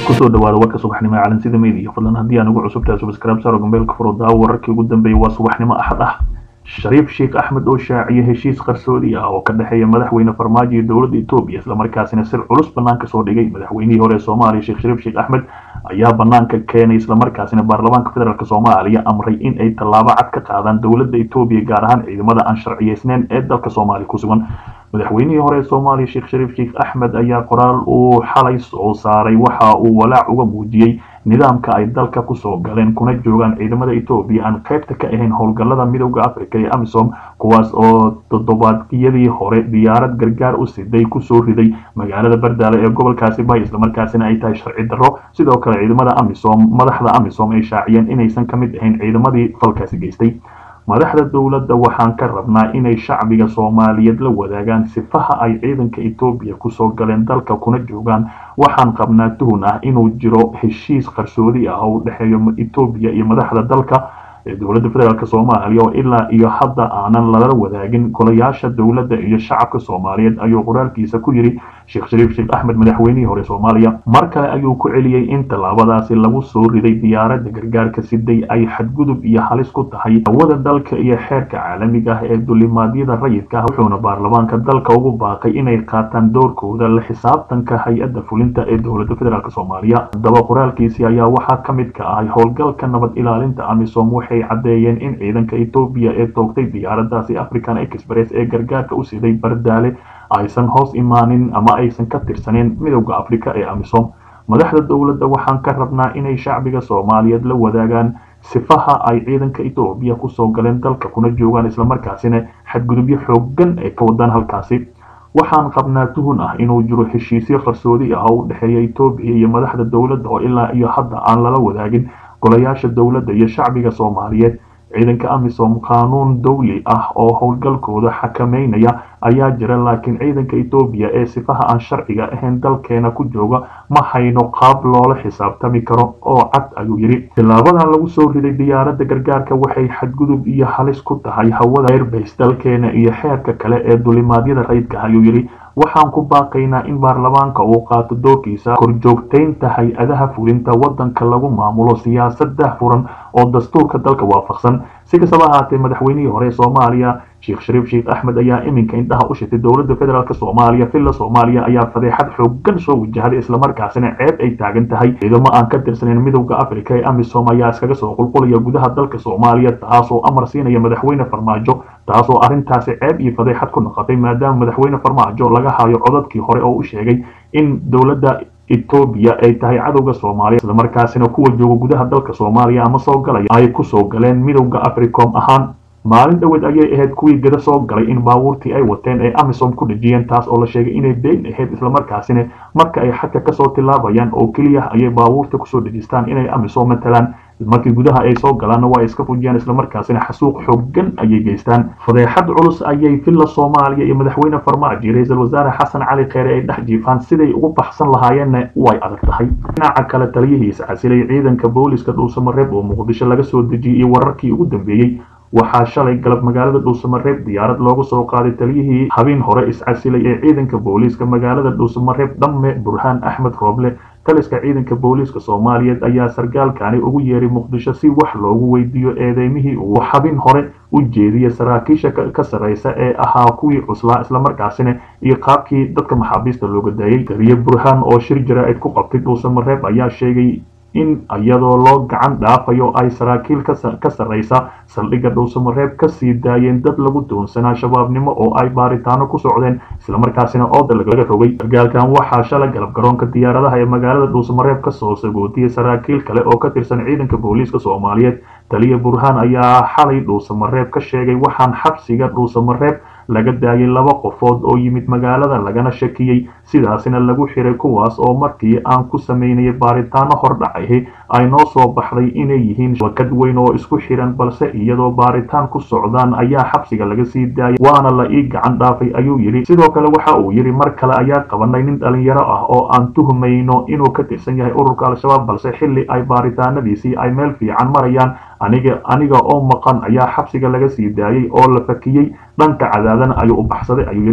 kusoo dhawaada warka subaxnimo ee calansida media fadlan haddii aan ugu cusubtahay subscribe saro gambeelka furo daawo wararkii ugu dambeeyay waa subaxnimo axad ah shariif sheekh axmed oo shaaciye heshiis qarsoodi ah oo ka dhexeeya madaxweyne farmaajo iyo dowladda etoobiya islamarkaasina sir culus banaanka soo dhigay madaxweynihii hore ee soomaaliya sheekh shariif sheekh axmed ayaa banaanka keenay islamarkaasina baarlamaanka federaalk soomaaliya amray in ay tallaabo cad ka qaadaan dowladda etoobiya gaar ahaan ciidamada aan sharciyeysneyn ee dalka soomaaliya ku sugan madaxweynihii hore ee soomaaliya sheekh shariif sheekh axmed ayaa qoraal uu xalay soo saaray waxa uu walaac uga muujiyey nidaamka ay dalka kusoo galeen kuna joogaan ciidamada etoobiya aan qaybta ka ahayn howlgallada midowda africa ee amisom kuwaas oo toddobaadyadii hore diyaarad gargaar u siday kusoo riday magaalada bardaale ee gobolkaasi bay islamarkaasina ay tahay sharci darro sidoo kale ciidamada amisom madaxda amisom ay shaaciyeen inaysan ka mid ahayn ciidamadii falkaasi geystay madaxda dowladda waxaan ka rabnaa inay shacbiga soomaaliyeed la wadaagaan sifaha ay ciidanka etoobiya kusoo galeen dalka kuna joogaan waxaan qabnaa tuhun ah inuu jiro heshiis qarsoodi ah oo u dhexeeyo etoobiya iyo madaxda dalka ee dowladda federaalk soomaaliya oo ilaa iyo hadda aanan lala wadaagin golayaasha dowladda iyo shacabka soomaaliyeed ayuu qoraalkiisa ku yidhi sheekh shariif sheekh axmed madaxweynihii hore soomaaliya mar kale ayuu ku celiyey in tallaabadaasi lagu soo riday diyaaradda gargaarka siday ay xadgudub iyo halis ku tahay hawada dalka iyo xeerka caalamiga ah ee dulimaadyada rayidka ah wuxuuna baarlamaanka dalka ugu baaqay inay qaataan doorkooda la xisaabtanka hay-adda fulinta ee dowladda federaalk soomaaliya haddaba qoraalkiisii ayaa waxaa ka mid ka ahay howlgalka nabad ilaalinta amisom waxay caddeeyeen in ciidanka etoobiya ee toogtay diyaaradaasi african express ee gargaarka u siday bardaale aysan hoos imaanin ama aysan ka tirsaneyn midowda africa ee amisom madaxda dowladda waxaan ka rabnaa inay shacbiga soomaaliyeed la wadaagaan sifaha ay ciidanka etoobiya kusoo galeen dalka kuna joogaan islamarkaasina xadgudubyo xoogan ay ka wadaan halkaasi waxaan qabnaa tuhun ah inuu jiro heshiisyo qarsoodi ah oo u dhexeeya etoobiya iyo madaxda dowladda oo ilaa iyo hadda aan lala wadaagin golayaasha dowladda iyo shacbiga soomaaliyeed ciidanka amisom qaanuun dawli ah oo howlgalkooda xakameynaya ayaa jira laakiin ciidanka etoobiya ee sifaha aan sharciga ahayn dalkeena ku jooga ma hayno qaab loola xisaabtami karo oo cad ayuu yidhi tilaabadan lagu soo riday diyaaradda gargaarka waxay xadgudub iyo halis ku tahay hawada airbase dalkeena iyo xeerka kale ee dulimaadyada rayidka ayuu yidhi waxaan ku baaqaynaa in baarlamaanka uu qaato doorkiisa korjoogtaynta hay-adaha fulinta waddanka lagu maamulo siyaasada furan oo dastuurka dalka waafaqsan si kastaba ahaatee madaxweynihii hore ee soomaaliya sheekh shariif sheekh axmed ayaa iminka indhaha u shitay dowladda federaalk soomaaliya villa soomaaliya ayaa fadeexad xoogan soo wajahday islamarkaasina ceeb ay taagan tahay ciidamo aan ka tirsaneyn midowda africa ee amisom ayaa iskaga soo qulqulaya gudaha dalka soomaaliya taasoo amar siinaya madaxweyne farmaajo taasoo arrintaasi ceeb iyo fadeexad ku noqotay maadaama madaxweyne farmaajo laga hayo codadkii hore oo u sheegay in dowladda etoobiya ay tahay cadowga soomaaliya islamarkaasina kuwa jooga gudaha dalka soomaaliya ama soo galaya ay kusoo galeen midowda africom ahaan maalin dhoweed ayay ahayd kuwii gada soo galay in baabuurtii ay wateen ay amisom ku dhejiyeen taas oo la sheegay inay been ahayd islamarkaasina marka ay xagka kasoo tilaabayaan oo keliya ayay baabuurta kusoo dhejistaan inay amisom matalaan markii gudaha ay soo galaanna waa iska fujiyaan islamarkaasina xasuuq xoogan ayay geystaan fadeexad culus ayay villa soomaaliya iyo madaxweyne farmaajo iyo ra-iisul wasaare xasan cali kheere ay dhex jiifaan siday ugu baxsan lahaayeenna way adag tahay dhinaca kale taliyihiisa casilay ciidanka booliska dhuusamareeb oo muqdisho laga soo dejiyey iyo wararkii ugu dambeeyey waxaa shalay galab magaalada dhuusamareeb diyaarad loogu soo qaaday taliyihii habeen hore iscasilay ee ciidanka booliiska magaalada dhuusamareeb dhamme burhaan axmed rooble taliska ciidanka booliiska soomaaliyeed ayaa sargaalkani ugu yeeray muqdisho si wax loogu weydiiyo eedeymihii uu habin hore u jeediyay saraakiisha ka sarreysa ee ahaa kuwii cuslaa islamarkaasina iyo qaabkii dadka maxaabiista looga daayay taliye burhaan oo shir jaraa'id ku qabtay dhuusamareeb ayaa sheegay in iyadoo loo gacan dhaafayo ay saraakiil ka sarreysa saldhigga dhuusamareeb ka sii daayeen dad lagu doonsanaa shabaabnimo oo ay baaritaano ku socdeen islamarkaasina ooda laga rogay sargaalkan waxaa shalay galab garoonka diyaaradaha ee magaalada dhuusamareeb kasoo sagootiyey saraakiil kale oo ka tirsan ciidanka booliiska soomaaliyeed taliya burhaan ayaa xalay dhuusamareeb ka sheegay waxaan xabsiga dhuusamareeb laga daayay laba qofood oo yimid magaalada lagana shakiyey sidaasina lagu xiray kuwaas oo markii aan ku sameynayay baaritaano hordhacahi ay noo soo baxday inay yihiin wakad weyn oo isku xiran balse iyadoo baaritaan ku socdaan ayaa xabsiga laga sii daayay waana la ii gacan dhaafay ayuu yidhi sidoo kale waxa uu yidhi mar kale ayaa qabanay nin dhalinyaro ah oo aan tuhmayno inuu ka tirsan yahay ururka al-shabaab balse xilli ay baaritaanadiisii ay meel fiican marayaan aniga aniga oo maqan ayaa xabsiga laga sii daayay oo la fakiyey dhanka cadaadana ayuu u baxsaday ayuu yidhi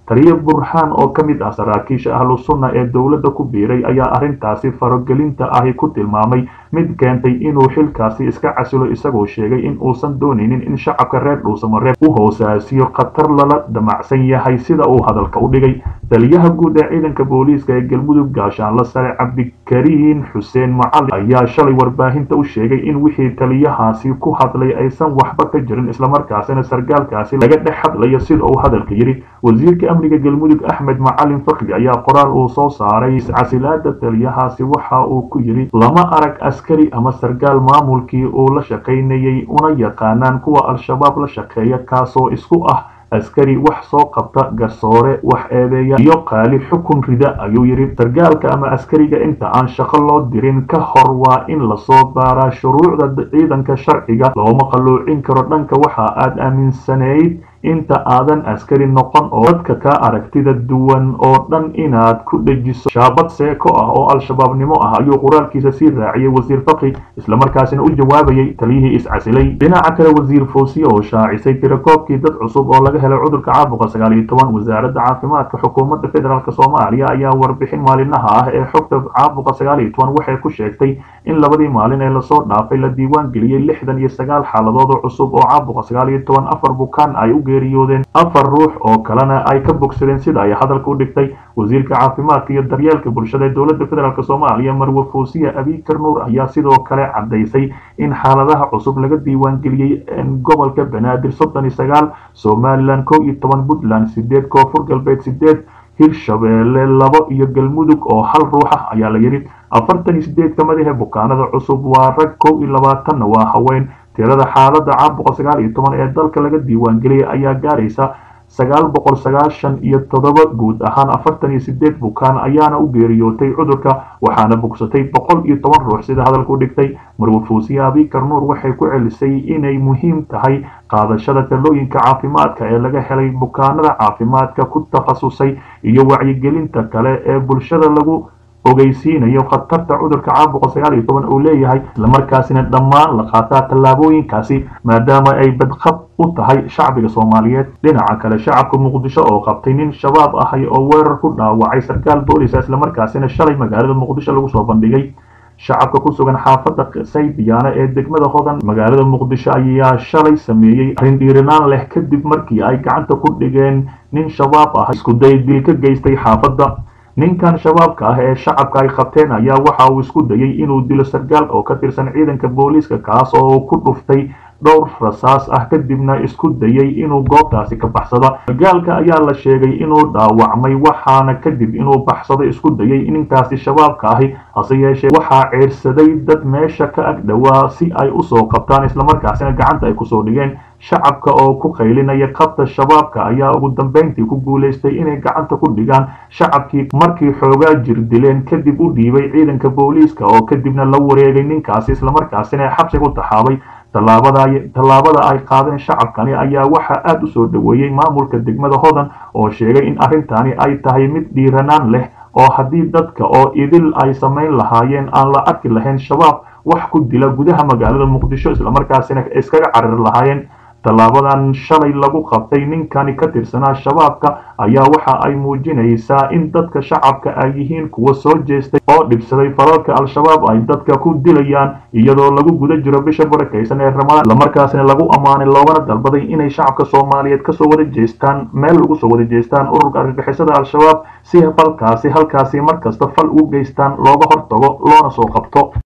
taliye burhaan oo ka mid ah saraakiisha ahlu sunna ee dowladda ku biiray ayaa arrintaasi farogelinta ahi ku tilmaamay mid keentay inuu xilkaasi iska casilo isagoo sheegay in uusan doonaynin in shacabka reer dhuusamareeb u hoosaasiyo khatar lala damacsan yahay sida uu hadalka u dhigay taliyaha guud ee ciidanka booliiska ee galmudug gaashaanla sare cabdikariin xuseen macalin ayaa shalay warbaahinta u sheegay in wixii taliyahaasi ku hadlay aysan waxba ka jirin islamarkaasina sargaalkaasi laga dhex hadlayo sida uu hadalka yidhi wasiirka amniga galmudug axmed macalin fakri ayaa qoraal uu soo saaray iscasilaada taliyahaasi waxa uu ku yidhi lama arag askari ama sargaal maamulkii uu la shaqaynayay una yaqaanaan kuwa al-shabaab la shaqeeya kaasoo isku ah askari wax soo qabta garsoore wax eedeeya iyo qaali xukun rida ayuu yidhi sargaalka ama askariga inta aan shaqo loo dirin ka hor waa in lasoo baaraa shuruucda ciidanka sharciga looma qalloocin karo dhanka waxa aad aaminsanayd inta aadan askari noqon oo dadka ka aragtida duwan oo dhan inaad ku dhejiso shaabad seeko ah oo al-shabaabnimo ah ayuu qoraalkiisa sii raaciyay wasiir fakri islamarkaasina u jawaabayay taliyihii iscasilay dhinaca kale wasiir foosiye oo shaacisay tirakoobkii dad cusub oo laga helay cudurka caabuqa sagaal iyo toban wasaaradda caafimaadka xukuumadda federaalk soomaaliya ayaa warbixin maalinaha ah ee xogta caabuqa sagaal iyo toban waxay ku sheegtay in labadii maalin ee lasoo dhaafay la diiwaan geliyey lixdan iyo sagaal xaaladood oo cusub oo caabuqa sagaal iyo toban afar bukaan ay u geeriyoodeen afar ruux oo kalena ay ka bogsadeen sida ay hadalka u dhigtay wasiirka caafimaadka iyo daryeelka bulshada ee dowladda federaalk soomaaliya marwe foosiye abikar nuur ayaa sidoo kale caddaysay in xaaladaha cusub laga diiwaan geliyey gobolka banaadir soddon iyo sagaal somalilan kow iyo toban puntland sideed koonfur galbeed sideed hirshabeelle labo iyo galmudug oo hal ruux ah ayaa la yidhi afartan iyo sideed ka mid ahe bukaanada cusub waa rag kow iyo labaatanna waa haween tirada xaaladda caabuqa sagaal iyo toban ee dalka laga diiwaan geliyay ayaa gaaraysa sagaal boqol sagaashan iyo toddoba guud ahaan afartan iyo sideed bukaan ayaana u geeriyootay cudurka waxaana bogsatay boqol iyo toban ruux sida hadalka u dhigtay marwe foosiye abikar nuur waxay ku celisay inay muhiim tahay qaadashada talooyinka caafimaadka ee laga helay bukaanada caafimaadka ku takhasusay iyo wacyigelinta kale ee bulshada lagu ogeysiinayo khatarta cudurka caabuqa sagaal iyo toban uu leeyahay islamarkaasina dhammaan la qaataa tallaabooyinkaasi maadaama ay badqab u tahay shacbiga soomaaliyeed dhinaca kale shacabka muqdisho oo qabtay nin shabaab ahay oo weerar ku dhaawacay sarkaal boolisa islamarkaasina shalay magaalada muqdisho lagu soo bandhigay shacabka ku sugan xaafadda saybiyaana ee degmada hodan magaalada muqdisho ayaa shalay sameeyey arrin dhiirinaan leh kadib markii ay gacanta ku dhigeen nin shabaab ah isku day dil ka geystay xaafadda ninkan shabaabka ah ee shacabka ay qabteen ayaa waxa uu isku dayay inuu dilo sargaal oo ka tirsan ciidanka booliiska kaas oo ku dhuftay dhowr rasaas ah kadibna isku dayay inuu goobtaasi ka baxsado sargaalka ayaa la sheegay inuu dhaawacmay waxaana kadib inuu baxsado isku dayay ninkaasi shabaabka ahi hase yeeshee waxaa ceersaday dad meesha ka ag dhowaa si ay usoo qabtaan islamarkaasina gacanta ay kusoo dhigeen shacabka oo ku qaylinaya qabta shabaabka ayaa ugu dambeyntii ku guulaystay inay gacanta ku dhigaan shacabkii markii xoogaa jir dileen kadib u dhiibay ciidanka booliiska oo kadibna la wareegay ninkaasi islamarkaasina xabsiga u taxaabay tallaabada ay qaadeen shacabkani ayaa waxaa aada u soo dhoweeyey maamulka degmada hodan oo sheegay in arrintani ay tahay mid dhiiranaan leh oo haddii dadka oo idil ay samayn lahaayeen aan la arki lahayn shabaab wax ku dila gudaha magaalada muqdisho islamarkaasina iskaga cariri lahaayeen tallaabadan shalay lagu qabtay ninkani ka tirsanaa shabaabka ayaa waxa ay muujinaysaa in dadka shacabka ay yihiin kuwa soo jeestay oo dhibsaday falalka al-shabaab ay dadka ku dilayaan iyadoo lagu guda jiro bisha barakaysan ee ramadaan islamarkaasina lagu ammaanay loogana dalbaday inay shacabka soomaaliyeed kasoo wada jeestaan meel ugu soo wada jeestaan ururka argagixisada al-shabaab si falkaasi halkaasi markasta fal ugu geystaan looga hortago loona soo qabto